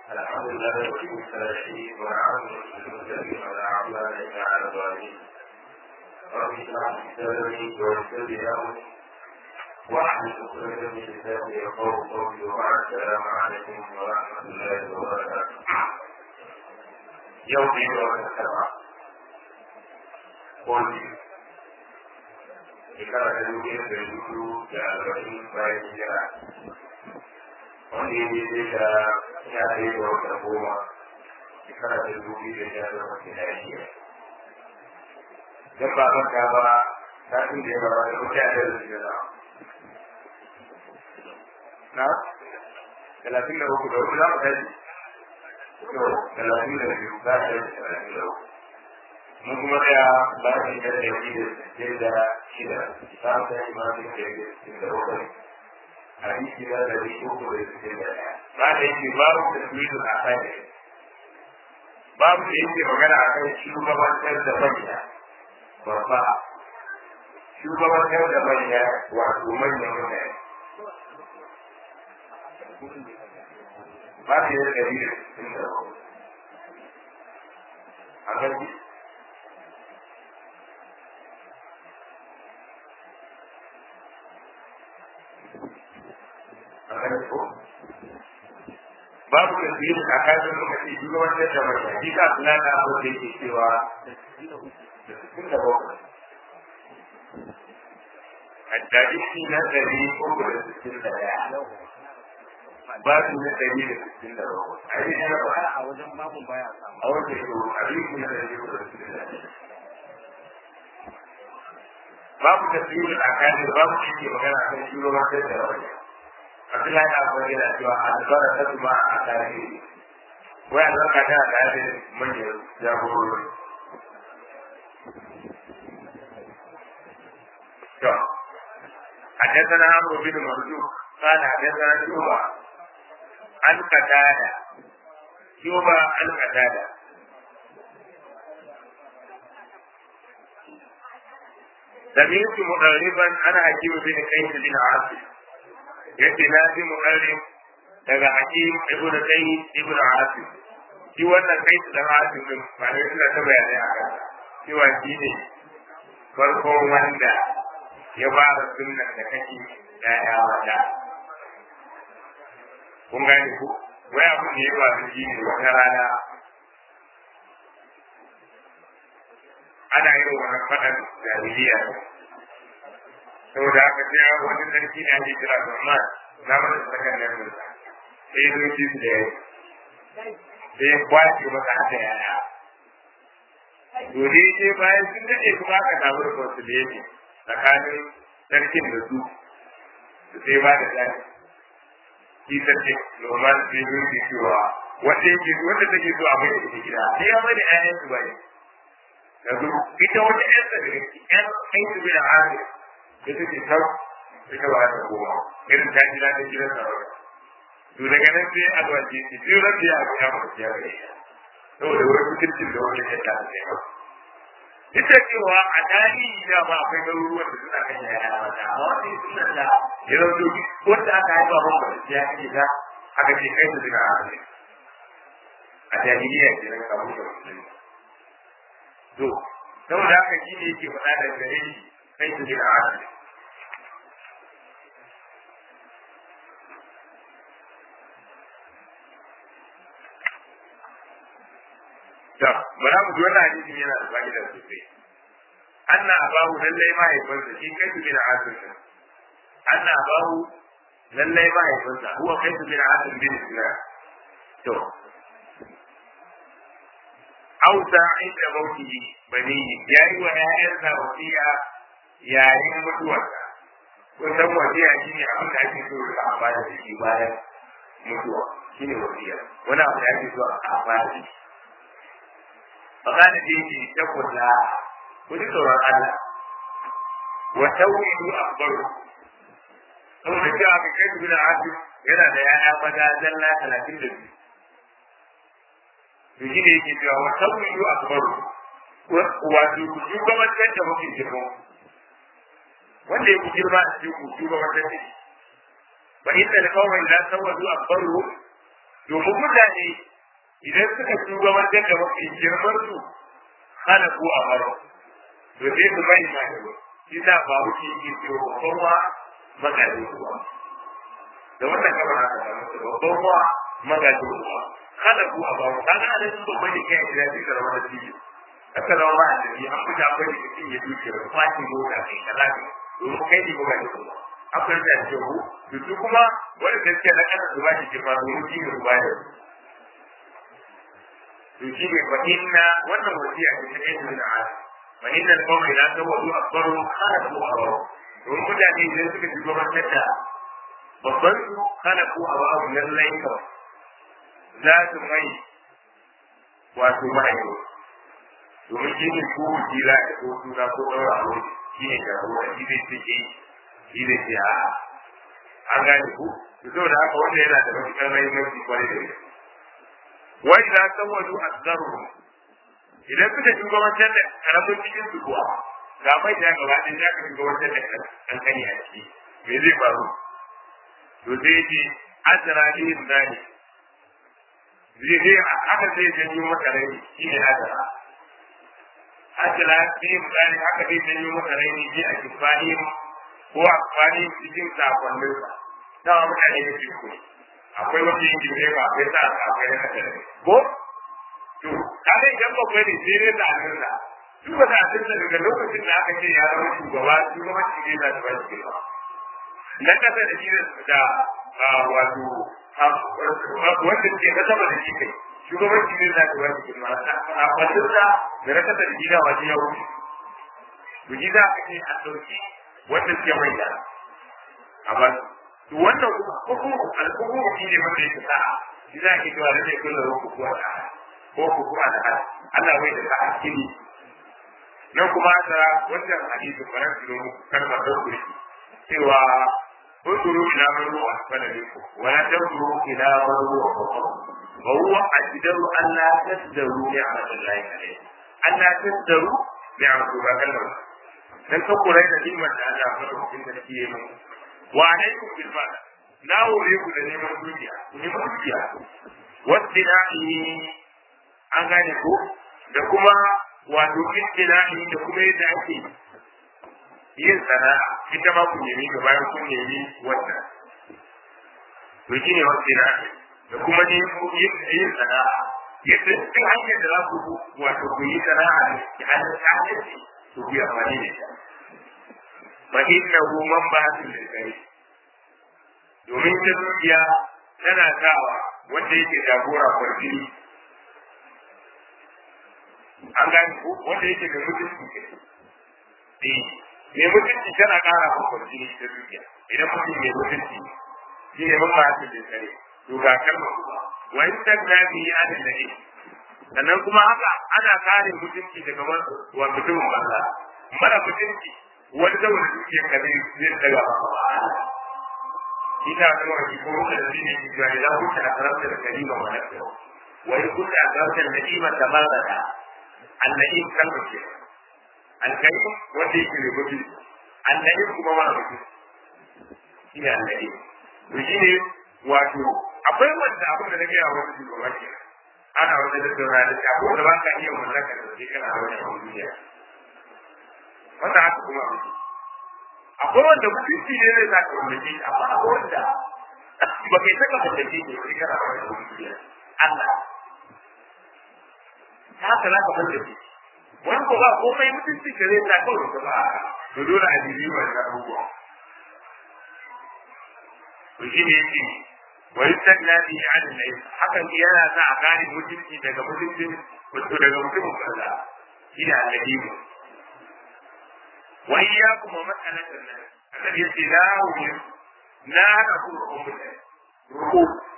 الحمد لله وكيل الثلاثين والعام المسلمين على أعمال على الظالمين رب اشرح لي صدري ويسر لي أمري واحلل عقدة من لساني يقول قولي وبعد السلام عليكم ورحمة الله وبركاته يوم يوم السبعة قولي shekara ta dubu ɗaya da dubu da arba'in bayan hijira wanda ya daidai da ya ɗaya da wata goma shekara ta dubu da ya zama ke da shi don ba manta ba satin da ya gaba da wuce a yau da na na talatin da uku da uku za mu tashi to talatin da biyu za a tashi talatin da uku mun kuma tsaya bayan da ya yi da sittin da shida za mu tashi ma sun da ya sittin da bakwai hadisi na dari uku da sittin da ɗaya ba da yake babu tasmidu a kai babu da yake magana a kan shugabantar da manya babba shugabantar da manya wato manyan mutane ba da yake dari da sittin da bakwai a kan babu tasiri a kafin lokaci shugabantar da mai shi ka kula da abin da yake cewa da sittin da bakwai Haddadisi na ɗari uku da sittin da ɗaya. Babu na ɗari da sittin da bakwai. A yi na ba. a wajen babun baya samu. A wajen yau, a yi na ɗari uku da sittin da ɗaya. Babu tasiri a kafin babu shi ke magana kan shugabantar da mai. Abdullahi na akwai yana cewa albara ta kuma a tarihi. Wai albarka tana tare da manyan jagorori. To, حدثنا عمرو بن مرزوق قال حدثنا شوبة عن قتادة شوبة عن قتادة سمعت مؤربا أنا حكيم بن قيس بن عاصم yace na fi mu'arrim daga hakim ibnu qayyim ibnu asim shi wannan kai da asim din ba ne suna ta bayanai a kan cewa shi ne farkon wanda ya fara sunnan da kake ya'ya wata kun gane ku wai abu ne ya faru shi ne wata rana ana yin wani faɗan jahiliya saboda haka sai wani sarki da ake kira Rahman na mana sakan nan mun sai zo shi da yayi sai ya kwace masa haka yaya to ne sai bayan sun dade kuma aka samu reconciliation tsakanin sarkin da su sai ba da tsari shi sarki Rahman sai zo shi cewa wanda yake wanda take so a mai da gida sai ya mai da ƴaƴan su bai yanzu ita wata ƴan da ƴan ƴan su bai da hali ita ce sau ita ba ta koma irin ta jira ta gidan sarauta to daga nan sai a zuwa ce ce sai rabbi ya ga mu ya ga saboda wani mutuncin da wani ya ta sai ba duk da cewa a tarihi da ba akwai garuruwan da suna kan yaya mata amma wani suna da ya zauto wanda aka haifa ban ba ya kake ta aka ce kai su suna a a jahiliya ke nan kamar da musulmi to saboda haka shi ne yake faɗa da gare shi kai su suna a To, bara mu ji wannan hadisin yana da fa'ida sosai. Anna abahu lallai mahaifinsa shi kai su bin asim din. Anna abahu lallai mahaifinsa huwa kai su bin asim bin Sinan. To, Auta inda mautihi bani ya yi wa ‘ya'yansa wasiya yayin mutuwarsa. Kun san wasiya shi ne abin da ake so a amfana da shi bayan mutuwa. Shi ne wasiya. Wani abu da ake so a amfana da shi. فقال فيه اتقوا الله وذكروا الله وتوحيد أكبره ثم جاء بكيف بن عاصم yana da ya'ya maza zalla talatin da biyu to shi ne yake cewa wa tawhidu akbaru wato ku shugabantar da mafi girma wanda ya ku girma a cikin ku shugabantar da shi fa inna al-qawma idza sawadu akbaru domin mutane idan suka shugabantar da mafi girman su hana ko a baro to sai su bai ma da shi da ba wuce yake cewa babban wa magaji kuwa da wannan kamar haka da mutu babban wa magaji kuwa hana ko a baro kaga a nan babban da kai da shi da rawar da shi aka zama ba a tafi an fita akwai da cikin ya duke da kwaci mota kai kalafi domin kai ne ba ga kuma akwai da jihu to su kuma wanda gaskiya na kana su ba shi girma domin shi ne ruwa da to shi ne fa inna wannan wasiya ce ta kai da ala fa inna al-qawmi la tawadu akbaru khalaqu abaw domin mutane idan suka ji gwamnatin da babban su khalaqu abaw lallai kawai za su mai wato ma'aikata domin shi ne ko jira da ko suna ko ɗaura a wani shi ne jagora shi zai ce ke shi zai ce a an gane ku to saboda haka wanda yana da matuƙar mahimmanci kwarai da gaske wai za san wadu azzaru idan suka shugabantar da karamin cikin su kuwa ga mai da gaba ɗaya za ka shugabantar da kankani a ciki me zai faru to sai ce azra ne zani zai zai haka zai janyo maka rai shi ne azra ajala fi misali haka zai janyo masa raini ji a kifani ko a kifani cikin sakonnin sa dama mutane ne su ku akwai wani yin jirgin ba akwai sa akwai na kasa ko to kaga idan ba kwai ne sai dai ta asirna duk da asirna daga lokacin da aka ce ya zama shugaba shugabanci ne za su ba shi girma na kasa da shi da wato wanda ke na sama da shi kai shugabanci ne za ka ba shi girma a fasinsa da raka da gida waje ya wuce to gida ake a ɗauki wanda suke mai da a ba to wannan hukumu alhukumu shi ne wanda yake sa'a shi za ki cewa lalle kullu ruku ko da ko ku ko da Allah bai da sa'a kini nan kuma ta wannan hadisi faran su kalmar da ku cewa انظروا الى من هو اسفل منكم ولا تنظروا الى من هو فوقكم وهو اجدر ان لا تزدروا نعمه الله عليكم ان لا تزدروا نعمه الله عليكم dan ka kura da ni'imar da Allah ya fara cikin da ke mu wa alaikum bil mal na hore ku da neman dukiya ku neman dukiya wasdina'i an gane ko da kuma wato istina'i da kuma yadda ake yin sana'a ita ma ku nemi ga bayan kun nemi wannan to shine wasdina'i da kuma ne yin sana'a yadda duk hanyar da za ku wato ku yi sana'a da hannun ta'addanci to ku yi amfani da ita fa innahu man ba'athu lil khair domin ta dukiya tana sawa wanda yake jagora kwarjini an gani ko wanda yake da mutunci ke eh mai mutunci tana ƙara wa kwarjini ta dukiya idan mutum mai mutunci shi ne man ba'athu lil khair to ga kalmar kuma wa in tagna bi adil lahi sannan kuma haka ana kare mutunci daga wa mutumin banza mara mutunci wani saboda dukiyar ka zai zai daga ina da wani ko da shi ne ki ga idan kuka da karanta da kalima wa nafsi wa in kunta akarta da nima da baraka annabi kalma ce alkai wanda yake da gudu annabi kuma wani mutum shi ne annabi to shi ne wato akwai wanda abin da nake yawa wani shugaba ke ana wani da saura da shi akwai da ba ka iya mallaka da shi kana wani abin duniya wanda haka kuma abin akwai wanda mutunci ne zai saka mallake shi amma akwai wanda ba kai saka mallake shi sai kana wani abin duniya Allah ta haka za ka mallake wani ko ba komai mutunci ka zai sa kawai ka ba to dole a jibi wannan abubuwa to shi ne yake wa yastagna bi an al hakan yana sa a gane mutunci daga mutuncin wato daga mutumin kaza shi da annabi wa iyyakum wa mas'alatan nas annabi yace la hu na haka ku ku mutane ruku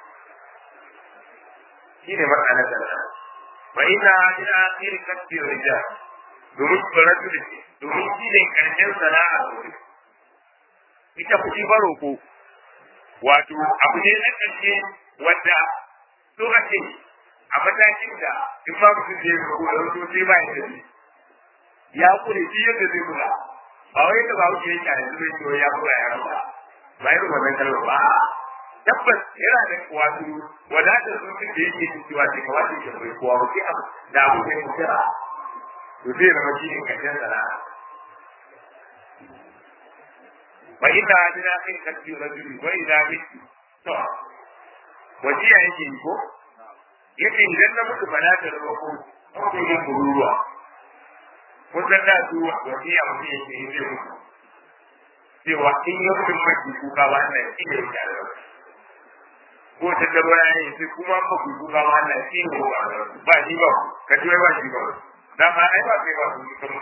shi ne mas'alatan nas wa ina ila akhir kasbi rijal domin tsoratu da shi domin shi ne karshen sana'a ita kuɗi baro ko wato abu ne na ƙarshe wanda so ake a matakin da in ba mutum zai ga kuma wato sai ba ya tafi ya kure shi yadda zai kula ba wai da ba wuce yake a yanzu zai ciwo ya kula ya rasa ba irin wannan kalmar ba tabbas yana da wato wadatar zuci da yake cewa ce kawai ke bai kowa ba sai abu da abu ne mu kira to zai zama shi ne karshen sana'a fa inna adina in kalbi rajuli wa idza bitu to wasiya yake yi ko yake idan na mutu ba na da roƙo ko yin bururuwa ko san da su wasiya mutum yake yi zai mutu cewa in ya mutu mai kuka ba na shi ne ya ko ta da baya yi sai kuma ba ku kuka ba na shi ne ba shi ba ka ji ba shi ba dan ma ai ba sai ba su kuma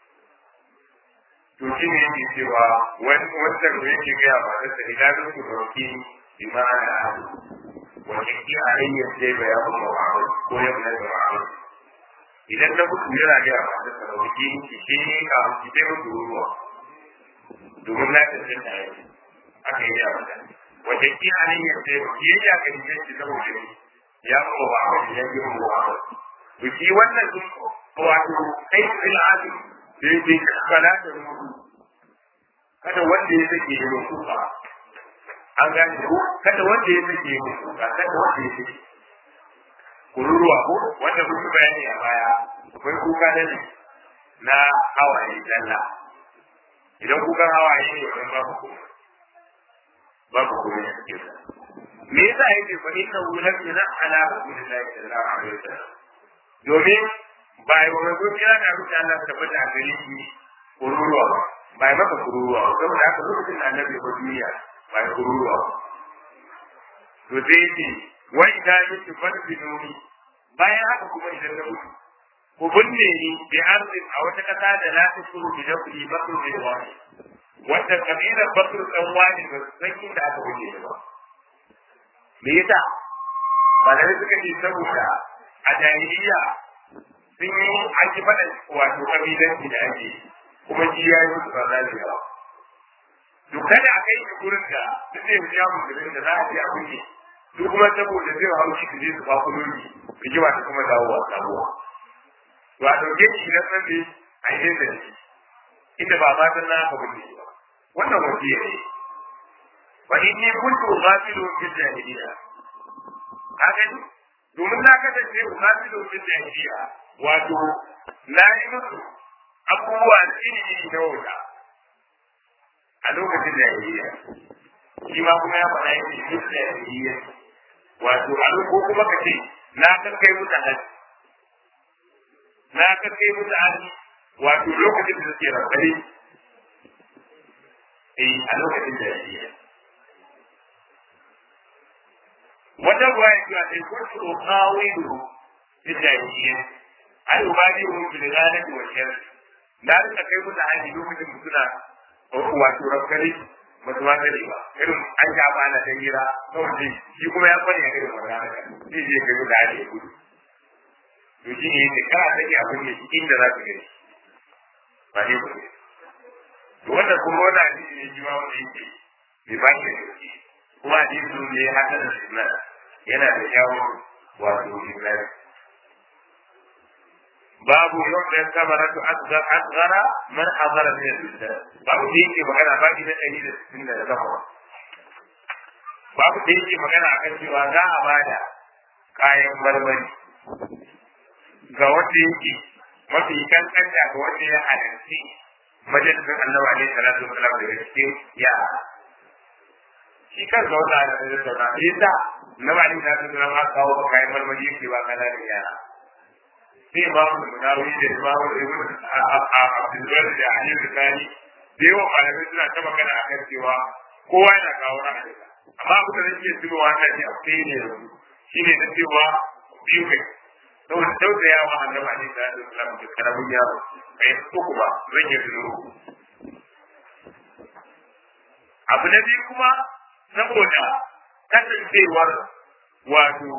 to shi ne yake cewa wani wancan da yake gaya ba da sai idan su roki imana wani ki a hanyar sai ba ya kuma ba ko ya kuma da ba idan na mutu yana gaya ba da sarauki ki shi ne ka ki dai mutu ruwa domin na tafi da yake aka yi ya mata wajen ki a hanyar sai ba ki ya ga ni shi saboda ni ya kuma ba ba ya yi mu ba to shi wannan sun wato kai fil azim da yake kana da rubutu kada wanda ya sake yi kuka an gane ko kada wanda ya sake yi kuka kada wanda ya sake kururuwa ko wanda kun yi bayani a baya akwai kuka da ne na hawaye dalla idan kukan hawaye ne wannan babu kuma babu kuma ya sake sa me yasa yake fa inna wulan ila ala rasulillahi sallallahu alaihi wasallam domin ba yi wa manzo kira da rubuta Allah tabbata a gare shi kururuwa ba ba yi maka kururuwa ba saboda haka lokacin da annabi ya duniya ba yi kururuwa ba to sai ce wai da yake farfi nuni bayan haka kuma idan na mutu ku binne ni bi arzin a wata kasa da la ta shuru bi dafi bakru bi wani wanda kabilar bakru dan wani ba su san inda aka binne ni ba me yasa ba da suka ce saboda a jahiliya sun yi ake faɗa wato kabilanci da ake kuma shi ya yi musu barna da yawa to kada a kai shi gurin da duk zai wuce musulun da za a je a kuke su kuma saboda zai hau shi su je su kwakwalo ni rigima ta kuma dawowa sabuwa to a ɗauke shi idan nan ne a yi da shi inda ba ma san na ka kuke ba wannan wasiya ne wa inni kuntu ghafilun bil jahiliya ka gani domin na kasance ghafilun bil jahiliya wato na yi musu abubuwa iri na wuta a lokacin da ya shi ma kuma ya faɗa yake duk da ya wato a ko kuma ka ce na kai musu hali na kai musu hali wato lokacin da suke rabbare eh a lokacin da ya wata ruwa ya cewa sai kuntu qawilu fi jahiliyyah ai ubadi mu bil ghalati wa shar na rika kai musu haji lokacin da suna wato rakkari ba su wata ne ba irin an sha ba na hira kawai shi kuma ya kwanya irin wannan haka zai je kai musu haji ya gudu to shi ne yake kana take abin ne inda za ka gani ba ne ba to wannan kuma wannan hadisi ne shi ma wanda yake bai ba shi da gaske kuma hadisi ne haka da sunan yana da kyawun wato ibrahim babu yadda samaratu asghar asghara man hadara min al-islam babu da yake magana baki na ɗari da sittin da takwas babu da yake magana akan cewa za a bada kayan marmari ga wanda yake mafi kankanta ga wanda ya halarci majalisar annabi alaihi salatu wasalam daga cikin yara shi kan zauna da tattauna yadda na ba ni da tattauna ma kawo ba kayan marmari yake ba kana da yara sai ba mu munawi da ba mu ibn Abdul da Ali Bukhari da yawa malamai suna ta magana a kan cewa kowa yana kawo ra'ayi amma abu da nake tunowa na ji akwai ne shi ne na cewa biyu kai saboda tausayawa annabi Ali da Islam da karamin yaro kai uku ba zan yi tuno abu na biyu kuma saboda kasancewar wato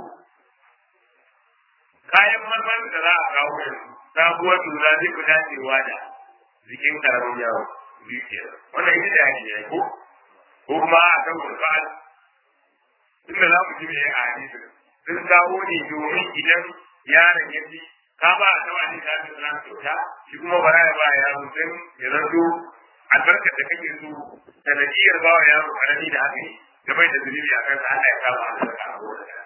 kayan marmarin da za a kawo yanzu sabuwar lura zai fi dacewa da jikin karamin yawo biyu ke wannan ita da yake ko ko kuma a kan gurbal inda za mu ji me a hadisi sun kawo ne domin idan yaron ya ji ka ba a taɓa ne ka ji suna kyauta shi kuma bara ya ba yaro sai ya zanto albarkar da kake so sanadiyar ba wa yaro karami da haka ne da bai da zunubi a kansa Allah ya kama albarka a wurin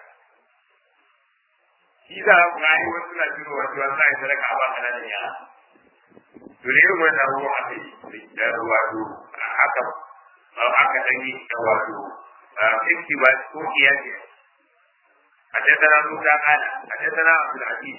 shi za ku ga ai wasu na jiro wasu wasu na sadaka a ba kananan yara to ne irin wannan abubuwan aka yi da wato haka aka dan yi da wato fifty ba ko kiyasi حدثنا موسى قال حدثنا عبد العزيز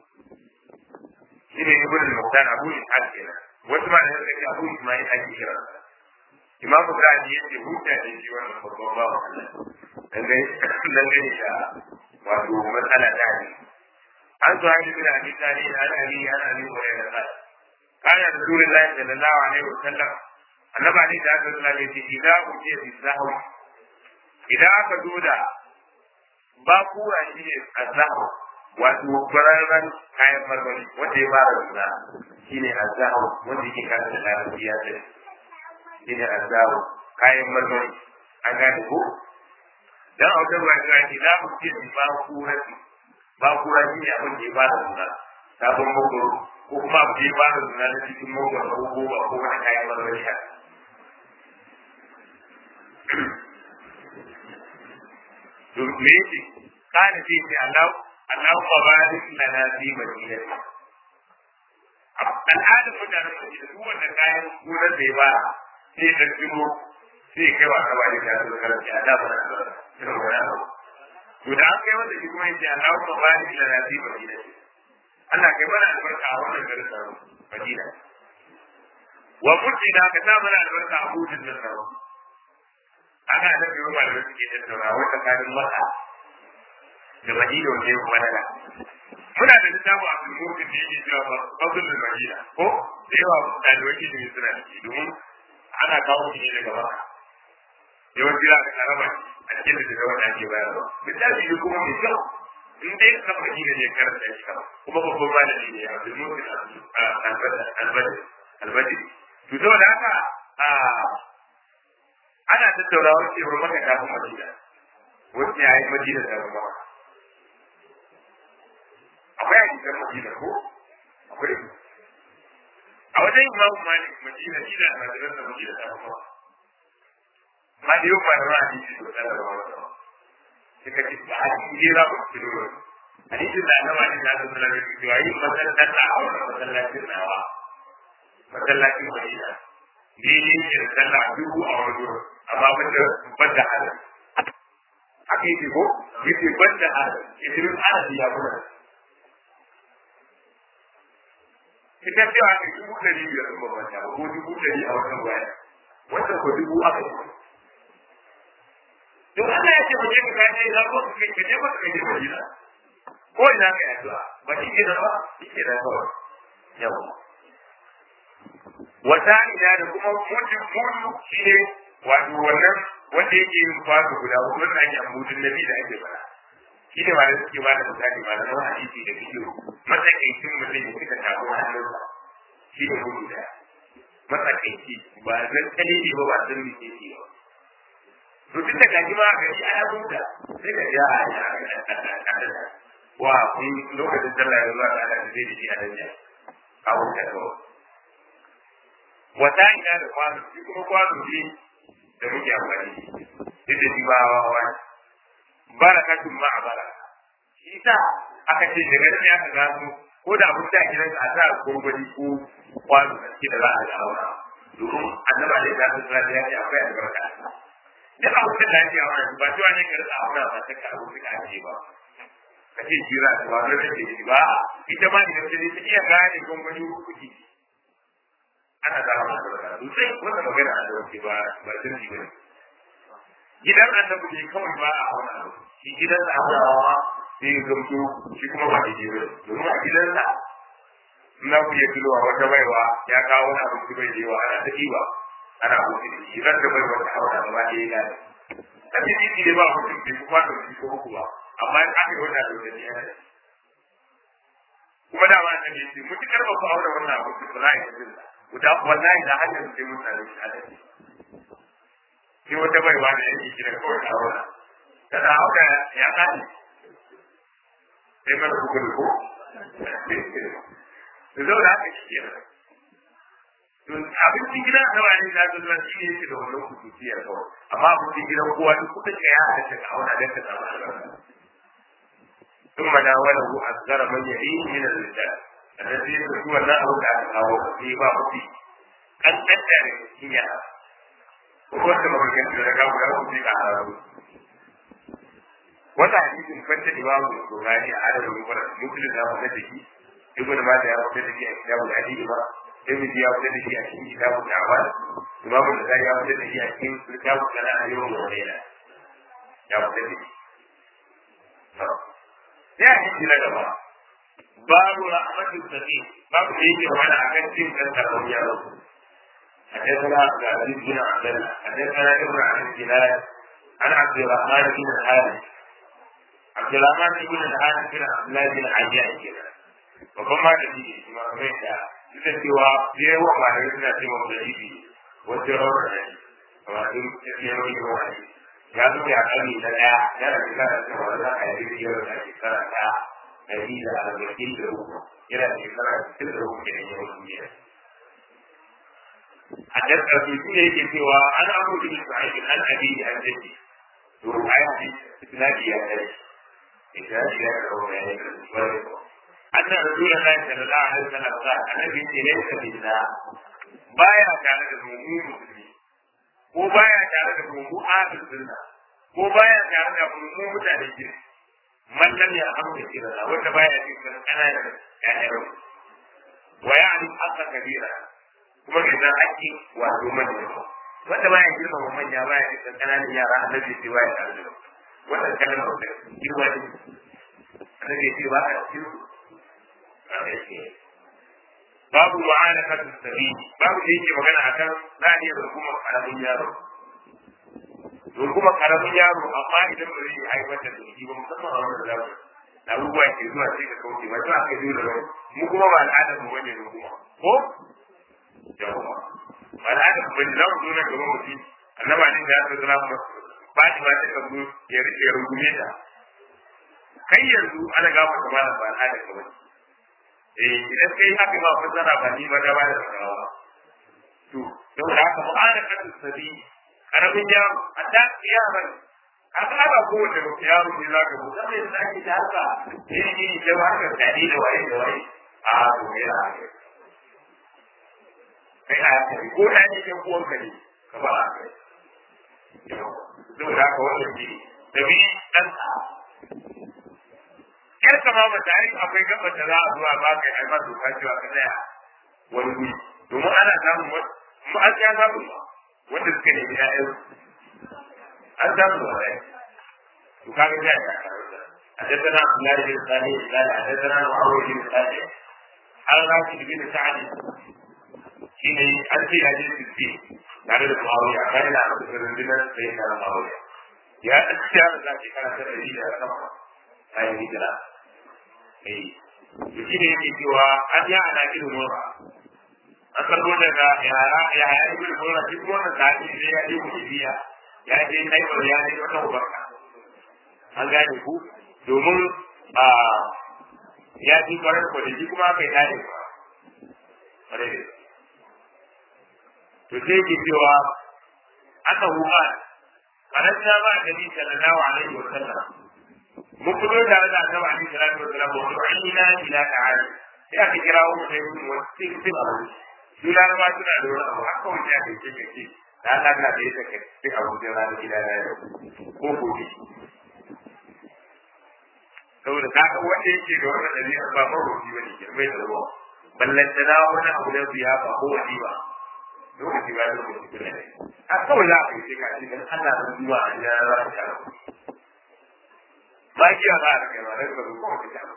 shine ibn al-muqtan abu ishaq kenan wasu ma da suka abu ismail ake kira imam bukhari yace hujja ne shi wannan babban bawa Allah dan dai dan dai da wato matsala ta ne an zo ayi bin abi tani an ali an ali wa ya qala kana rasulullahi sallallahu alaihi wasallam annabi ne da aka tsala ne idan ku ce bi sahu idan aka zo da ba kura shi ne azahu wato bararren kayan marmari wanda ya fara suna shi ne azahu wanda yake kan da larabci ya ce shi ne azahu kayan marmari an gane ko dan autar ba ga ni za mu ce ba kura ba kura shi ne abin da ya fara suna sabon magoro ko kuma abin da ya fara suna na cikin magoro ko ko ba ko wani kayan marmari haka to me yake kana ce ce Allah Allahumma barik lana fi madinati al'adar mutanen Madina duk wanda kayan gonar da ya ba sai da tsiro sai kai wa ka bari da su karanta a da bara irin wani abu to da an kai wanda shi kuma yace Allahumma barik lana fi madinati Allah kai mana albarka a wannan garin sa Madina wa mutina ka sa mana albarka a hudun nan sa ana da biyu ba da suke tattauna wata kanin maka da madina wanda ya kuma nada muna da littafin a cikin mutum da yake cewa ba fadl da madina ko da yawa ɗalibai ke ne suna da shi domin ana kawo shi ne daga maka yawanci za ka karaba a cikin da daga wanda ake bayarwa littafi ne kuma mai kyau in dai ka madina ne karanta shi kama kuma babban malami ne a cikin mutum albadi to saboda haka ana tattaunawa cewar maka kafin madina wacce ya yi madina da ruwa akwai a cikin madina ko akwai a wajen imamu malik madina shi da almajiran da madina da ruwa ma da yau ba da ruwa hadisi to da ruwa wata suka ce ba hadisi ne za ku ci ruwa hadisin da annaba ne da sallallahu alaihi wasallam cewa yin masallacin a wannan masallacin nawa masallacin madina daidai ne da sallah dubu a wani wurin amma banda banda halin haka yake ko yake banda halin isirin arabi ya kuma ita cewa ne dubu ɗari biyar ɗin babban ta ko dubu ɗari a wannan waya wanda ko dubu aka yi to Allah ya ce mu je mu kaje za ko ka je ka je ka je Madina ko ina ka yi addu'a ba shi ke da ba shi ke da ba yawa wata ina da kuma mutum mutu shi ne wato wannan wanda yake yin kwazo guda wannan ake amudin nabi da ake fara shi ne ma da suke ba da misali ma da nawa hadisi da fikiyo matsakaicin mutum ya suka tafi hannunsa shi ne mutu da matsakaici ba zan kalili ba ba zan mike shi ba to duk da gaji ma ga shi ana buta sai ka ja a wa kun lokacin sallah ya zuwa da zai da shi a danja a wuta kawai wata ina da kwano shi kuma kwano ne da muke amfani duk da shi ba hawa barakatun ma a baraka shi sa aka ce daga nan ya gano ko da abin da gidan a sa gurgurdi ko kwano da shi da za a ga aura domin annaba da ya tsara da ya ce akwai albarka duk abin da lafiya wannan ba cewa ne ka rika aura ba ta ka abu ka ake ba ka ce jira da ba da take shi ba ita ma idan ta ta iya gane gurgurdi kuɗi ana zama da sosai wannan magana a dauke ba ba sun ji bane gidan annabi ne kawai ba a wani abu shi gidan da abrawa sai ya gamsu shi kuma ba daidai ba domin a gidan sa na ku ya tulowa wata baiwa ya kawo wani abu su bai da yawa ana ta ɗiba ana hutu da shi ran da baiwa ta haura gaba ɗaya ya gane a cikin ne ba mutum bai kuma da shi ko uku ba amma in aka yi wannan da wani yana da kuma da ma annabi ya ce mutukar ba ku aure wannan abu ba za a yi jinsa guda wallahi da hanyar sai mutane su adadi sai wata baiwa da yake kira kawai a wani tana hauka ya kaji sai mana hukun ko da zo da haka shi kenan to abincin gidan da wani da ta zuwa shi ne da wannan kutuciyar kawai amma abincin gidan kowa duk kudin ka ya halatta ka auna dan ka samu albarka ثم ناوله أصغر من يعين من الرجال الذي هو الله تعالى أو في بعض أن أدرك هي هو كما كان يقول له في أعراض wata hadisin fanta imamu Bukhari a adadin mubarak muslim ya fada da shi ibn Majah ya fada da shi a kitabul hadith ba Tirmidhi ya fada da shi a cikin kitabul A'mal Imam Bukhari ya fada da shi a cikin kitabul Salat al-Yawm wa Layla ya fada da shi ya hadisi na gaba babu rahmatu sadi babu da yake mana akan cin kan karbon yaro حدثنا عبد العزيز بن عبد الله حدثنا ابن عبد الجلال عن عبد الرحمن بن الحارث عبد الرحمن بن الحارث بن عبد الله بن عجاج كده babban malami ne kuma kamar yadda duk da cewa da yawa malamai suna ce wa dalili wajen rawar da shi kamar sun tafiye mai yawa ne ya zo ya kani na daya yana da kana da cewa za a yi biyar da shekara ta ɗari da arba'in da uku yana da shekara sittin da uku da yawan duniya a dasar su shi ne yake cewa an abu da su aiki an abi da an jaki to a yi hadisi isnadi ya kare isnadi ya kare ya yi kare أن رسول الله صلى الله عليه وسلم قال النبي ليس منا بايا كان المؤمن مسلمين ko baya tare da mu ahlus sunna ko baya tare da mu mutane ke man lam ya hamdu kira wanda baya cikin kananan ƴaƴan wa ya'ni haqqa kabira kuma idan ake wato manya wanda baya girma wa manya baya cikin kananan yara annabi sai baya tare da wannan kalmar da girma ne annabi sai ba a cikin babu ma'anakatu sabi babu da yake magana akan za a iya rungumar karamin yaro rungumar karamin yaro amma idan ba zai haifar da zuci ba musamman a wannan zamani da abubuwa ke zuwa sai ka kauce ba za ka yi da wani mu kuma ba al'adar mu bane runguma ko yawa ba al'adar mu bane za mu zo na gaban mutum annaba ne da ya zo zama ba ba ta ba ta kabu ya rungume ta kai yanzu ana gaba ta ba al'adar ka bane eh idan kai haka ba fassara ba ni ba da ba da sarawa to don da haka mu'ana kan sabi karamin yaro a da yaran a ka ba ko da yaro ne za ka buɗe sai da ake da haka eh ni da ba ka tadi da waye da waye a to ya kai a ka ko da ne ke kuwan ka ne ka ba a kai don da haka wannan ne da bi dan kar ka ma mata ai akwai gaban da za a zuwa ba kai ai ma doka cewa ka tsaya wani guri domin ana samun mu an ya samu wanda suka nemi ƴaƴan an samu wa ɗaya to kaga ya ya حدثنا عبد الله بن صالح قال حدثنا معاوية بن صالح عن راشد بن سعد حين أنت حديث الدين tare da Muawiya kai na da rundunar sai na Muawiya ya tsaya da shi kana da dalili da sama bayan hijira eh shi ne yake cewa an ya ana irin mura an karbo daga yara ya ya yi irin mura shi kuma wannan sa'i sai ya yi mutubiya ya je kai wa ya yi wata ubarka an gane ku domin a ya ji kwarar ko da shi kuma bai dade ba kwarai to sai yake cewa aka huma faransa ba da bi sallallahu alaihi wa sallam mun fito tare da annabi alaihi salatu wa sallam wa du'ina ila ta'ala sai aka kira mu sai mu wasu sai abu su laraba suna da wani abu haka wani ya kai ce ce da Allah na da yake kai sai abu da ranar gida na yau ko gobe saboda ka ga wanda yake da wannan dabi'a ba marobi ba ne girmai da ruwa ballantana wani abu na biya ba ko wani ba lokaci ba lokaci kuma ne a kawai za a yi sai ka ji dan Allah da zuwa a ya za ka shara ba ki ba da kai ba da ka ko ka shara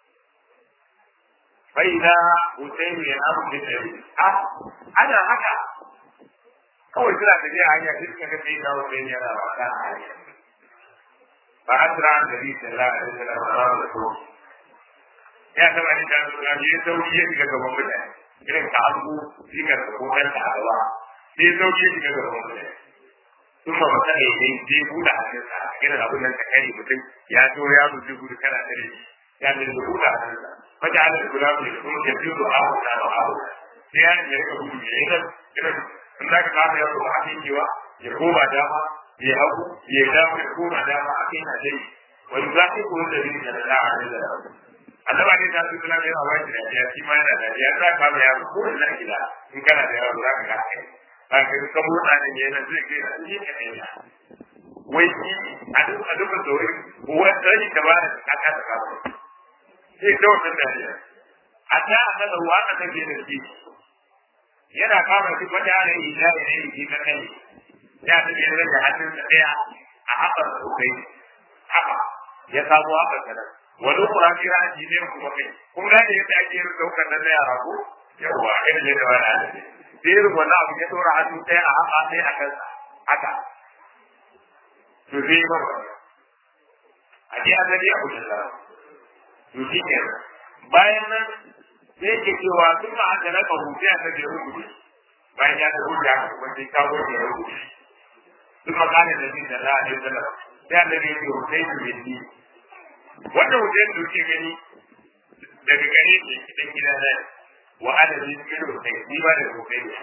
fa ida Hussein ya abu da kai a ana haka kawai suna tafiya hanya duk ka ga sai ka Hussein yana ba da hanya fa asra annabi sallallahu alaihi wasallam ya taba ni da su ya sauki ya shiga gaban mutane irin ka abu shi ka da kokan ta gaba sai sauke shi ga gaban mutane sun ba mata ne dai je buɗe hannunsa irin abin nan ta kare mutum ya zo ya rufe gudu kana tare shi ya ne da buɗe hannunsa fata ala da guda mai kuma ya fi zuwa abu na ba abu sai ya ne ka gudu ne idan idan in za ka kafa yaro ba a kai kewa ya koma dama ya hagu ya dama ya koma dama a kai na dai wani za ka koyi da rin da da a da annaba ne ta su kula da yawa wani da ya shi ma yana da ya za ka ba yaro ko da gida in kana da yaro za ka ga kai ba ka ka motsa ne yana zai kai da shi ne kai wai shi a duk a duk da wai wanda shi da ba da aka ta kafa sai da wannan da ya a ta annaba wa aka take da shi yana kama shi wata ana yi da ya yi shi na kai ya ta biyar da hannun sa daya a haɓar sosai haka ya samu haka sanar wani kura kira ji ne kuma kai kun gane yadda ake yin daukar nan na yara ko yawa irin yadda wani ana ne sai irin wannan abu ya ɗora hannu ɗaya a haka ɗaya a kansa haka to zai yi mara a ji azali a kudin lara to shi ke bayan nan sai ke cewa sun ma haka na kawo sai a sake rubuce bayan ya ta rubuce haka kuma sai kawo ya rubuce sun ma kane da jin da za'a yi zala sai an da ne ke rubuce su bin ni wannan hujjar da kuke gani daga gare ne cikin gida na wa adadi cikin rubuce ni ba da rubuce ne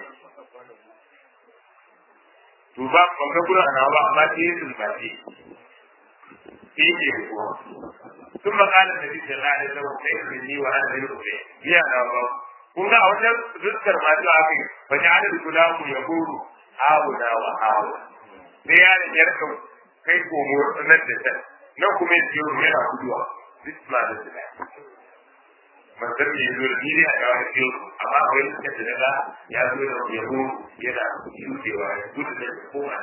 to ba ban ga gurin ana ba amma sai yin zulbaci sai ke kuwa sun makalar da bisa na da zama sai su ni wa ana yin rubuce biya na ba kun ga a wajen zuskar masu aka yi ba ta adadi kula mu ya goro hawo na wa hawo sai yaron ya rika kai komo nan da can nan kuma ya ciyo yana guduwa duk ma da su manzan da ya zo da bidiyo a kawai ciyo amma akwai suka da daga ya zo da yabo yana shudewa ya gudu da koma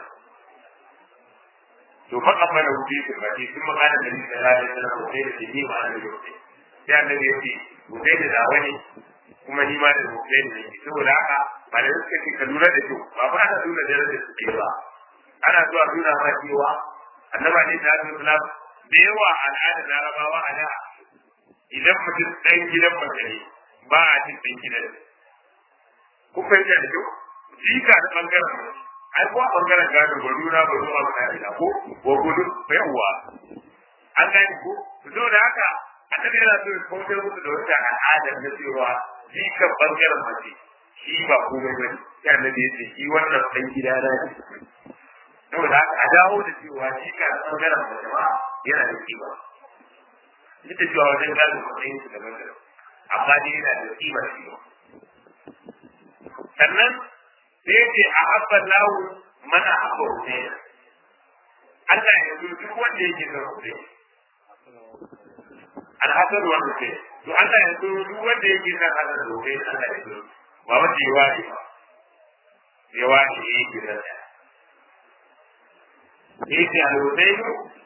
to fa amma da wuce su ba ce sun magana da ni da lalai da na wuce da ni ma da wuce sai annabi ya ce wuce da dawa ne kuma ni ma da wuce ne saboda haka ba da suka ce ka lura da kyau ba ba ana nuna da da su ba ana zuwa nuna ma cewa annaba ne da su da yawa al'adar larabawa a da idan mutum ɗan gidan mace ne ba a cin ɗan gidan ku fahimta da kyau jika da ɓangaren ai ko a ɓangaren gado ba nuna ba zuwa ba na ko wa gudu yawa an gani ko zo da haka annabi yana so ya kautar musu da wata al'adar na cewa jikan ɓangaren mace shi ba komai ba sai annabi ya ce shi wannan ɗan gida na ne saboda haka a dawo da cewa jika da ɓangaren mace ma yana da kima duk da cewa wajen gado matsayin su daban daban amma dai yana da kima shi ba sannan sai ce a habban lawu mana habba hussein Allah ya zo duk wanda yake son hussein alhassan wa hussein to Allah ya zo duk wanda yake son hasan da hussein Allah ya zo ba wanda ya wani ba ya wani ya yake son da yake al-hussein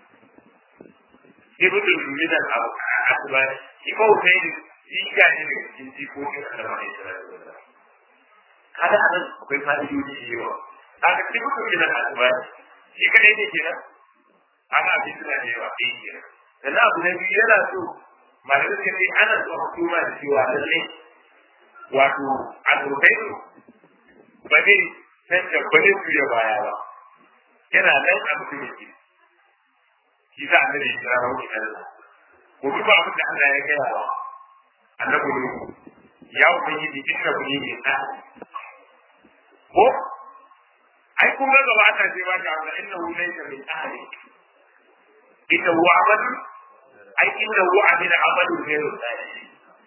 ibn min al-asbar shi ko hussein shi ga ne daga cikin jikokin Allah ne sallallahu alaihi kada a nan akwai fa'idoji da yawa kaga cikin mutum da kasuwa shi kadai ne kenan ana abin da da yawa sai kenan sannan abu na biyu yana so malamai suka ce ana so a kuma da cewa lalle wato alrubai ba zai canza ba zai juya baya ba yana nan a mutumin ke shi sa annabi ya kira rauni Allah ko duk abin da Allah ya gaya wa annabi ne ya ubangiji inna kuni ne ta ko ai kun ga gaba ta ce ba ta amma inna hu laysa min ahli inna hu amal ai inna hu amil amal ghayru salih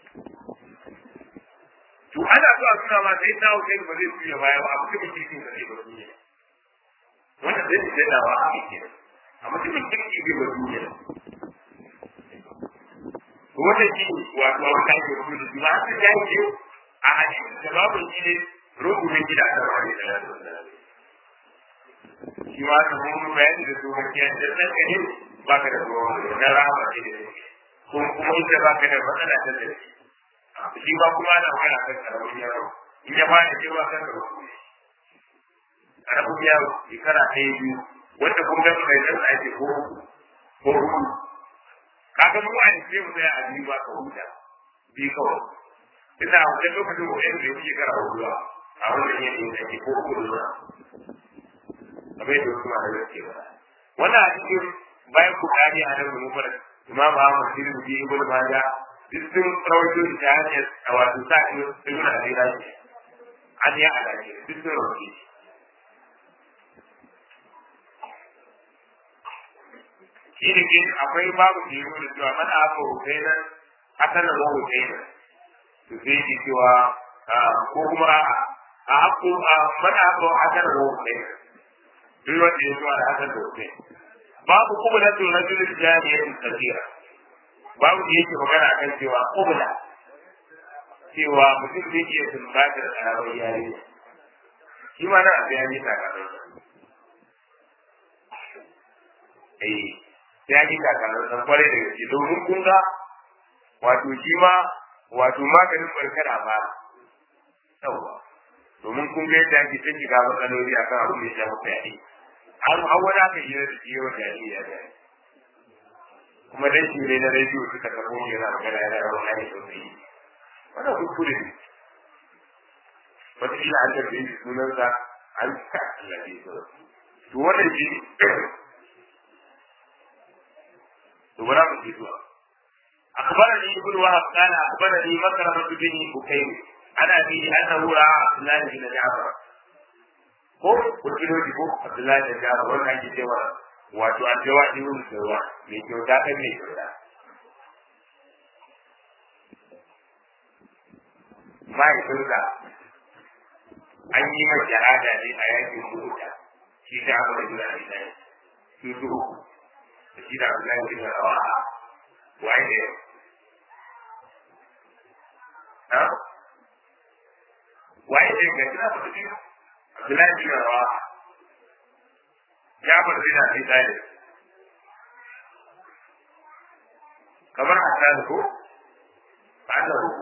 to ana so a tuna ma sai ta wuce ba zai tuya baya ba abu kuma kirkin da zai ba duniya wannan zai ce da wa a cikin amma kuma kirkin zai ba duniya wannan shi wato abu da ake rubuta shi ma har da yake a hadisi da babu shi ne rukunin gida a sarari da yadda shi ma ta mun bayani da su hakiyar da nan gani ba ka da ruwa na rama ce da ko kuma ita ba ka da matsala ta da shi ba kuma ana magana kan karamin yaro in ya fara ce ba kan karamin karamin yaro shekara ɗaya biyu wanda kun ga mai nan a ce ko ko hudu kaga mu a ce mu tsaya a biyu ba ka huta biyu kawai ina a wajen lokacin ko yanzu da yake kara huduwa a wannan yanayin da ke ko kudu na kamar yadda wasu ma da gaske ba wannan a cikin bayan bukari a nan mu fara imam Ahmad bin Abi Ibn Majah duk sun rawaito shi ta hanyar a wato sa ibn Abi Rashi an ya alaƙi duk sun roƙe shi ne ke akwai babu da yi da cewa mana haka husainan asalin wa husainan to sai ke cewa ko kuma a haƙo a mana haka asalin wa husainan duk wanda ya zuwa da asalin da husainan babu kuma na tsoron jirgin jami'in tsakira babu da yake magana akan cewa kubla cewa mutum zai iya sumbatar karamar yare shi ma na abu ya yi takarar eh ya yi takarar san kwarai da gaske domin kun ga wato shi ma wato maganin barkar a ba yawwa domin kun ga yadda ake ta shiga matsaloli a kan abin da ya shafi fyaɗe har har wani aka yi da shi yawan fyaɗe ya da kuma dan shi ne na rediyo suka karɓo shi yana magana yana yawan hali sosai wannan kuskure ne wataƙila an tafi shi sunansa an ka Allah ne to wannan shi to bara mu ji zuwa أخبرني ابن وهب قال أخبرني مكرمة بن بكير عن أبيه أنه رأى عبد الله بن جعفر ko kurkinoji ko Abdullahi da Jabir wannan ake cewa wato an jawa ibn Sawa mai kyauta kan mai kyauta mahaifinsa an yi mai shahada ne a yakin Uhud shi da Abu Bakr al-Siddiq su su da shi da Abdullahi bin Rawaha wai ne ha wai ne ga kina ba shi Abdullahi bin Rawaha ya bar zina sai dai kamar Hassan ko Allah ko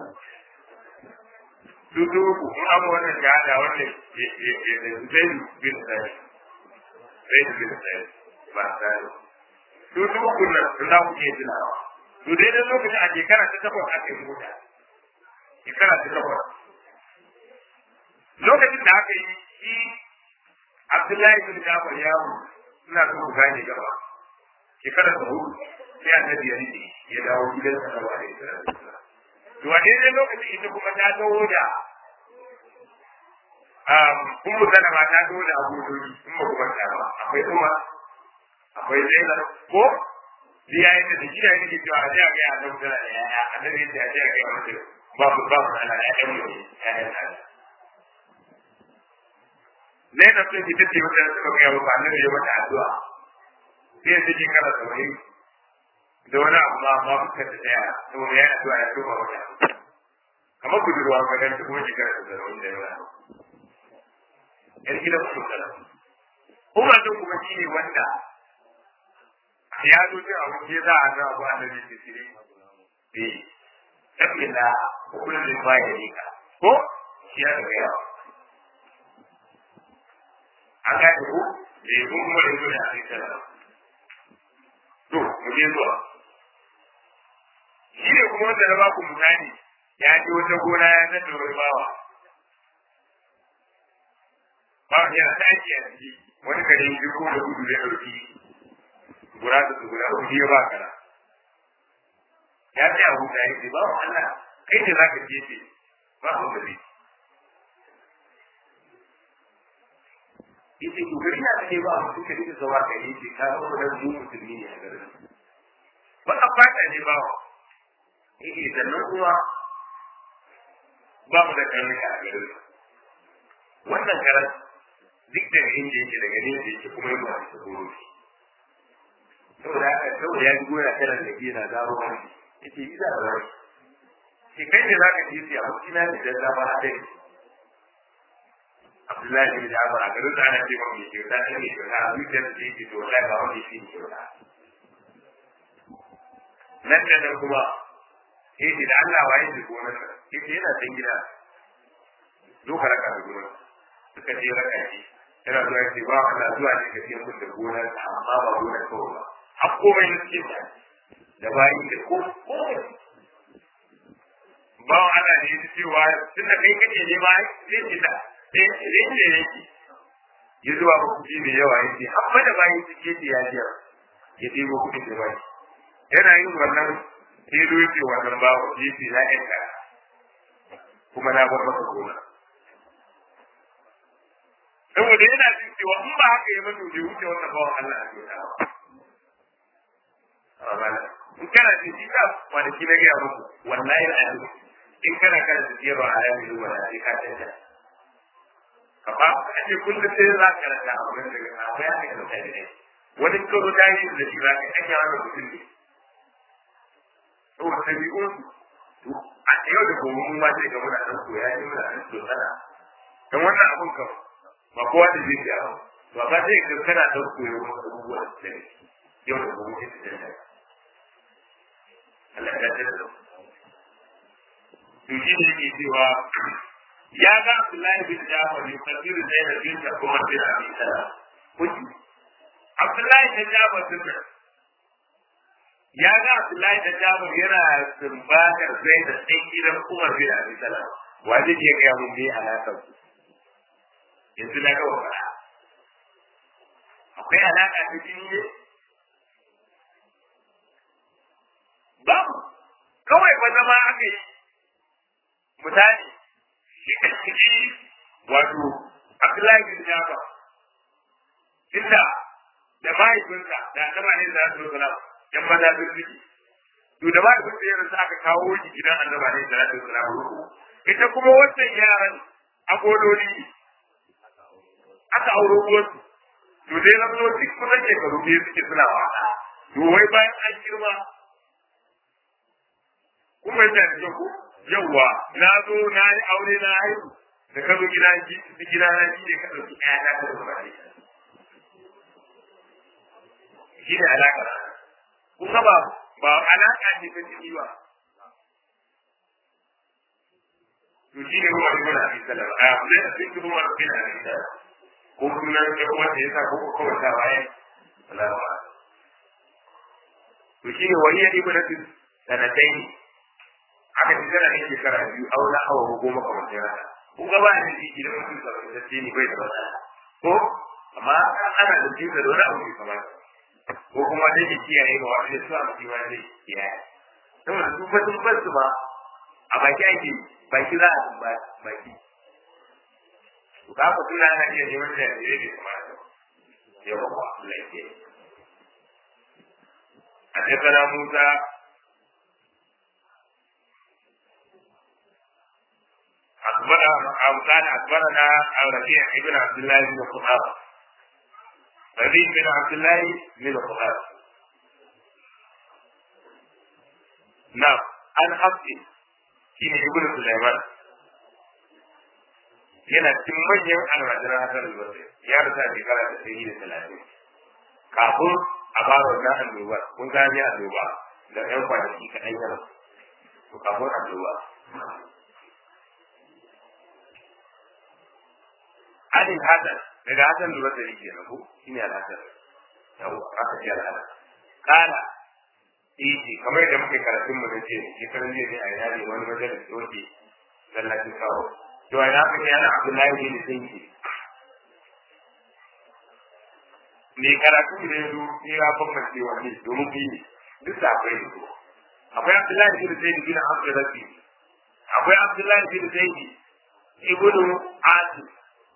dudu ku in abu wannan shahada wannan zai bin sai zai bin sai ba sai dudu ku nan sun da kuke tunawa to dai da lokacin a shekara ta takwas aka yi mota shekara ta takwas lokacin da aka yi shi Abdullahi bin Jafar ya mu suna so ku gane gaba shekara ta hudu sai annabi ya rike ya dawo gidan sa da wani to a daidai lokacin ita kuma ta dawo da kun mutane ma ta dawo da abubuwa in ba kuma ta ba akwai kuma akwai zainab ko shi ya yi da shi da yake cewa a jiya ga ya da mutane da yaya a nan yadda a jiya ga ya mutu ba ku ba ku ana ya ɗan mutu ya yi na zainab sun fita ce wata suka ga yawa ba nan ya mata addu'a sai ya ji kana saurayi da wani abu ma ma fuska ta daya saboda ya addu'a ya tuba wata kamar budurwa ga dan kuma shekara da zarafin da yawa yan gidan su kala umar din kuma shi ne wanda ya zo cin abu ke za a zama abu annabi da shi eh tabbila ko kullum da ba ya rika ko shi ya ga yawa an ga ku eh kun kuma da zuwa a cikin to mu je zuwa shi ne kuma wanda na baku misali ya ji wata gona ya san da wani bawa bawa yana ta aiki a ciki wani kare yi ko da gudu da ɗauki gura da su guda uku ya ba kara ya ce abu da yake ba wa Allah kai ne za ka je ce ba ku da zai yace to gari na take ba mu suka rike zawa ka yi ce ka ga wannan mu musulmi ne a garin ba a fata ne ba wa eh sannan kuma ba mu da karnuka a garin wannan karan duk da inda yake daga ne da yake kuma yana da tsoro saboda haka saboda ya ji goya karan da ke na zaro wani yace yi za a wani ke kai ne za ka ji siya mutum na da zama a dai Abdullahi bin Jabir a garin da ana ce ba mai kyauta ne mai kyauta a zuciyar da yake to wallahi ba wani shi ne kyauta nan da nan kuma yake da Allah waye da gonar yake yana can gida zo ka raka da gonar suka je raka shi yana zuwa yake ba Allah zuwa ne ka ce mun da gonar amma ba gonar kawai ba har komai na cikin ta da bayi da ko ba wa Allah ne ya cewa tun da kai kake ne ba sai ki da sai ne yake ya zuwa ba kuɗi mai yawa yake amma da bayi suke ce ya jiya ya ɗebo kuɗin da bayi yana yin wannan sai zo yake wannan ba ku yi fi la'in ka kuma na bar masa gona saboda yana jin cewa in ba haka ya mutu bai wuce wannan bawan Allah a kyauta ba in kana jin shi ka kwanaki na gaya muku wallahi al'adu in kana kana da jero a yayin zuwa da sai ka canja amma a ce kullum sai za ka rasa a wurin daga akwai haka da mutane ne wani karo da yi da shi za ka ake wani mutum ne saboda ɗabi'un a yau da gobe mun ma sai ga muna ɗan koya ne muna ɗan tsosana don wannan abun kan ba kowa da zai ya ba ba sai ga kana ɗan koyo wasu abubuwa da su yau da gobe sai su canja Allah ya dace da to shi ne yake cewa ya ga Abdullahi bin Jafar ne kabiru da yana bin da kuma bin Abi Salam kuji Abdullahi bin Jafar din ya ga Abdullahi bin Jafar yana sumbatar zai da sai gidan Umar bin Abi Salam wa zai ke ga mun bi alaƙar su yanzu na ga wa akwai alaƙa ta jini ne babu kawai ba zama aka yi misali shi wato Abdullahi bin Jafar inda da mahaifinsa da annaba ne da su sala yan maza sun fiki to da mahaifinsa ya rasu aka kawo shi gidan annaba ne da su sala ita kuma wannan yaran agololi aka auro uwarsu to dai na zo duk kusan shekaru biyu suke suna wasa to wai bayan an girma kuma yadda da ku yawwa na zo na yi aure na haihu da ka zo gida ji gida na ji ne ka ɗauki ɗaya ta ka zuba ne shi ne alaƙa kun ga ba ba alaƙa ce ta jini ba to shi ne ruwa ibn abi salam a ne da cikin ruwa ibn abi salam ko kuma ne wanda ya sa ko ko kawai ta waye Allahu akbar to shi ne wani ibn sanatai aka ci tana yin shekara biyu a wani awa ko goma kamar sai rana ko gaba da shi idan mutum ka da ce ni bai da matsala ko amma ana da jinsa da wani abu ne kamar ko kuma da ke kiyaye ba wani su a mutum wani zai kiyaye saboda su fa sun bar su ba a baki ake baki za a ba baki to ka ku tuna ana iya neman da ya ne kamar yau ba Allah ya kiyaye حدثنا موسى أخبر كان أخبرنا ربيع بن عبد الله بن قحافة ربيع بن عبد الله بن قحافة نعم عن حفص في ابن سليمان yana cikin manyan almajiran hasan al-basri ya rasa shekara da sai da talatin kafin a fara wannan annobar kun gane annoba da ɗan kwanaki kaɗan yana to kafin annoba adin hasan daga hasan da basari ke nan ko shine al-hasan yawa aka ce al-hasan kana eh kamar yadda muke karatun mu da ce shekaran jiya ne a yare wani majalis da wake sallacin kawo to ai aka ce ana abdullahi bin sayyidi me karatu da yazo ne ya bambance wani domin bi duk da akwai su akwai abdullahi bin sayyidi bin abdullahi akwai abdullahi bin sayyidi ibnu asim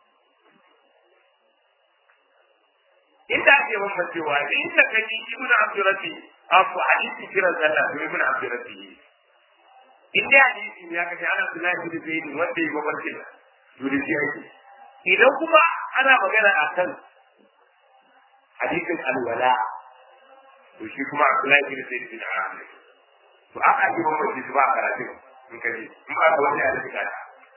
inda ake bambancewa da inda ka ji ibnu abdurrabbi abu hadisi kiran sallah to ibnu abdurrabbi in dai hadisi ne aka ce ana abdullahi bin zaid wanda ya mabarkin to da shi ake idan kuma ana magana akan hadisin alwala to shi kuma abdullahi bin zaid bin amir to aka yi bambanci su ba a karatu in ka ji in ba ka wani a da kana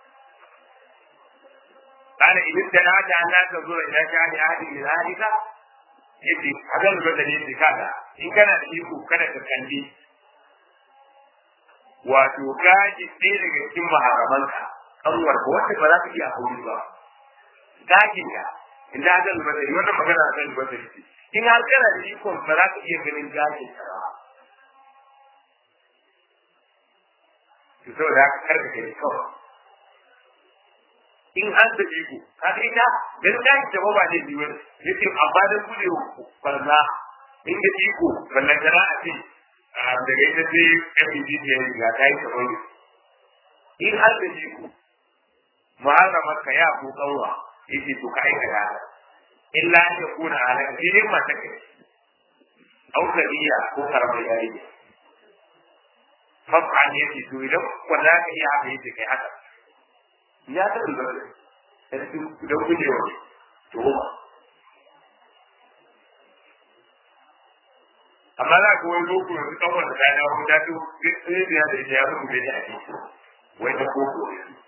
قال إن ابتدعت أن لا تنظر إلى شأن أحد من ذلك yace a zan lura da yadda kaga in kana da iko kada ka kalli wato gaji ɗaya daga cikin maharamanka kanwar ko wanda ba za ka iya aure ba gajin ka in da zan lura da wannan magana zan lura da shi in har kana da iko ba za ka iya ganin gajin ka ba to saboda haka kar ka kai kawai in an da iko ka ga ita dan da ta ba ba ne biyu yace amma da guje barna in da iko ballan da a ce daga ita sai FBD ne ga kai ta wani in har da iko muharramar ka ya ko kanwa yake to ka aikata illa ya kuna halaka sai dai mata kai au kariya ko karamar yarinya fafa ne yake to idan ko za ka iya haka yake kai haka ya ta da idan gujewa to amma za ka wani boko yanzu kawai da kayan yawon ta to sai da ya da ita ya rubu da ya ake wai ta boko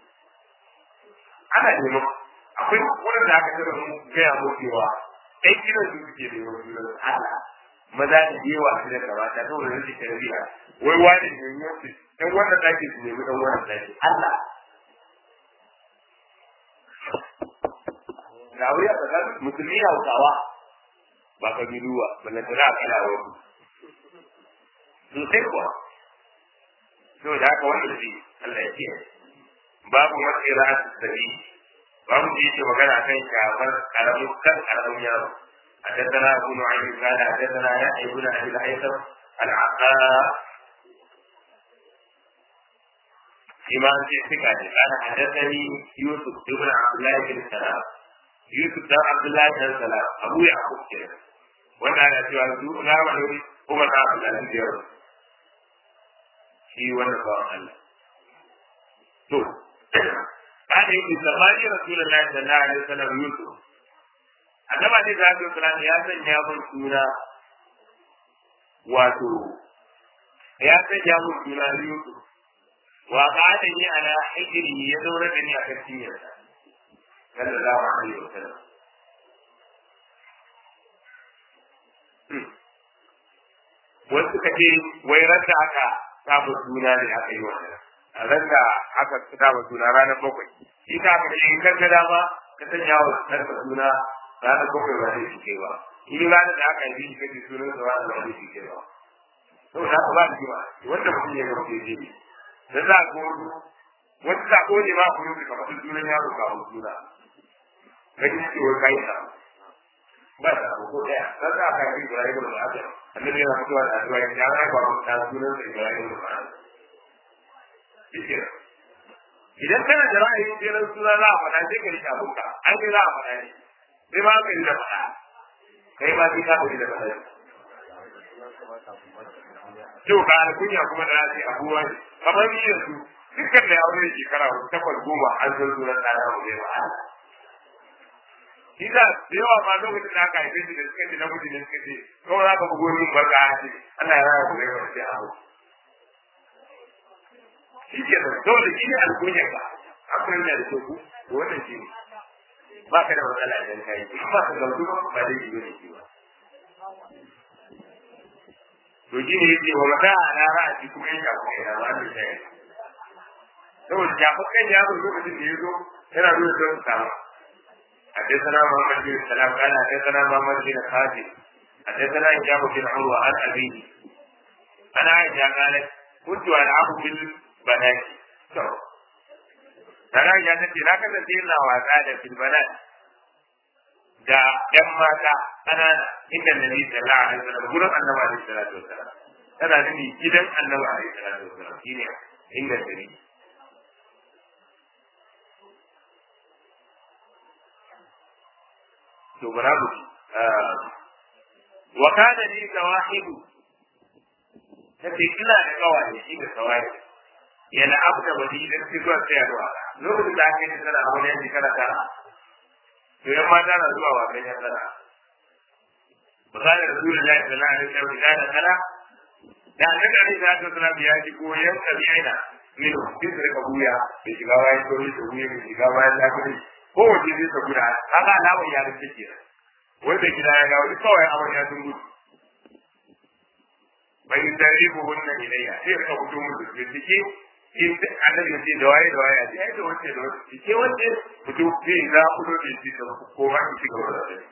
ana neman akwai wurin da aka tara mu gaya mu cewa ɗan gidan su suke da yawan gidan Allah maza da yawa su da gabata saboda rashin tarbiyya wai wani ne yanzu dan wannan ɗaki su nemi dan wannan ɗaki Allah ga wuri a tsakanin musulmi hausawa ba kabiluwa ballantana a kana wani sosai kuwa so da haka wanda zai Allah ya ce babu matsira a sabi babu da yake magana kan shafar karamin kan karamin yaro حدثنا ابو نعيم قال حدثنا يحيى بن ابي الهيثم العقاء إمام في الثقة قال حدثني يوسف بن عبد الله بن سلام يوسف بن عبد الله بن سلام أبو يعقوب كده وانا على سؤال ذو لا وحيد عمر بن عبد الله بن shi wannan bawan Allah. To, kada yake zamani Rasulullahi sallallahu alaihi wasallam Yusuf. Annaba ne da Abdul Salam ya sanya mun suna wato ya sanya mun suna Yusuf. Wa qala ni ala hijri ya zaura da ni a kan cinyarsa. Sallallahu alaihi wasallam. Wasu suka ce wai ranta aka saba suna ne aka yi wannan a ran da aka saba suna ranar bakwai shi ta aka yi kan gada ba ka sanya wa sarka suna ranar bakwai ba zai shige ba in ranar da aka yi shi kace sunan sa ranar ba zai shige ba saboda haka ba da jima wanda mutum ya ga mutum zai da za ko wata sako ne ma kuma ka faɗi sunan yaro ka hau suna ka ji cewa kai sa ba da ko daya dan da aka yi Ibrahim da Adam annabi yana mutuwa da addu'a ya ya ba mu ta sunan da Ibrahim da Adam idan kana da ra'ayin jerin suna za a faɗa sai ka rike abunka an kai za a faɗa ne sai ma ka yi da faɗa kai ma sai ka yi da faɗa to ka alkunya kuma da nasi abuwa ne kamar ni yanzu dukkan da aure shekara takwas goma an san sunan ɗana mu ne ba shi da da yawa ma lokacin da aka haife shi da suka ce na mutu ne suka ce kawai za ka bugo min barka a ce Allah ya raya ku da yawa sai abu shi ke da dole shi ne alkunyar ka akwai yana da teku to wannan shi ne ba ka da matsala idan ka yi ba ka gamsu ba ba dai shi ne shi ba to shi ne yake wa mata a na ra'a shi kuma yanka kuma yana ba da shi saboda jafakan yaro lokacin da ya zo yana nuna don samu حدثنا محمد بن سلام قال حدثنا محمد بن خالد حدثنا هشام بن عروه عن ابيه انا عائشه قالت كنت العب بالبنات Tana ya nace na kasance ina wasa da filbanat da ‘yan mata ƙanana inda Nabi sallallahu alaihi wasallam gurin annabi alaihi salatu wasallam tana nuni gidan annabi alaihi salatu wasallam shine inda tare to barabu wa kana li tawahidu tace ina da kawaye shi da kawaye yana abu da wani da su zuwa sayarwa lokacin da aka yi sana a wani yanki kana tara to yan mata na zuwa wasan yan sana misalin rasulullahi sallallahu alaihi wasallam da kana da annabi alaihi salatu wasallam ya ji koyan kabi'ina min bisa ka buya da shiga bayan tori da buya da shiga bayan lafiya ko wace zai ta guda kaga alamar ya rufe ke wanda gida ya ga wani kawai abin ya sun gudu bai tarihu wannan ilayya sai ka fito mu da bincike in annabi ya ce da waye da waye sai da wace da wace ke wace fito sai za ku do da shi da ko ma ki ci gaba da shi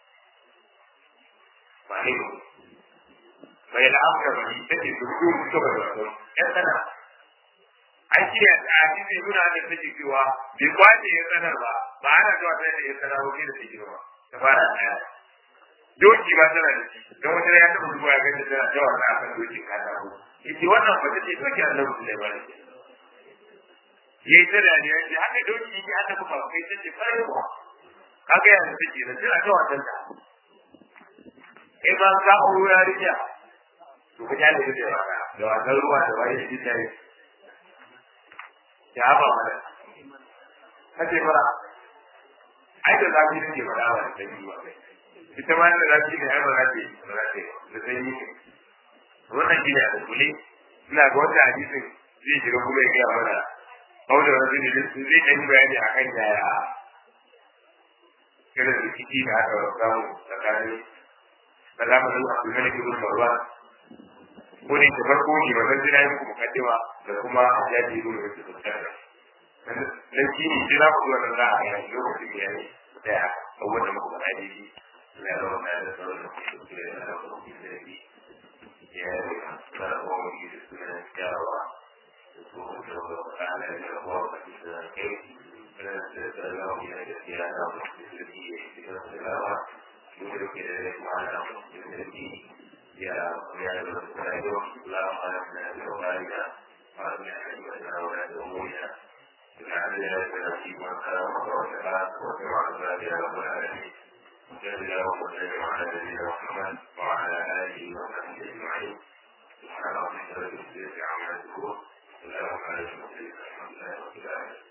ba ne bai la'amka ba ni take su fito mu ci gaba da shi yan sana an shirya da hadisi nuna da take cewa bai kwace ya sanar ba ba ana zuwa sai da ya sanar ba da take ba ta fara daya doki ba tana da shi don wata ya taɓa zuwa ya gani tana yawa da akan doki ka ta ko yace wannan ba take doki Allah ne ba ne yayi ta da ne yace haka doki yake aka kuma kai ta ce fara ba kaga yanzu take da tana ta wasan ta kai ba ka auro yarinya to ka jale da wasa da wasan ruwa da wani shi ta yi ya ba mana kace fara ai da zafi ne ba da wani sai ba kai ita ma da zafi ne ai ba za ta yi ba za ta yi da sai yi wannan gina da kule ina ga wata hadisin zai shiga kuma ya gaya mana kawai da wani zai zai ɗan bayani a kan yaya irin rikici da aka samu tsakanin da zamanin abdulmalik ibn marwan ko ne da farko ne wannan jira yin kuma kaddima da kuma jaji ibn wasu tsakar dan shi ne jira ku wannan za a yi lokacin da yayi da abubuwan da muka faɗa ne ya zama na da sauran da ke da ya zama da ke ya yi da kuma yi da sunan kyawawa على الأبواب الكيف فلو من الاختيار التي اختيارها يدرك ذلك على التي يا يا المستعد لا خلقنا بأولادنا وأبنى حكمتنا ولا أمورنا لعل ذلك من خلق وسعى وسمع ذلك رب العالمين وجل الله وسلم على نبينا محمد وعلى آله وصحبه أجمعين سبحان ربك رب العزة عما يصفون السلام عليكم ورحمة الله وبركاته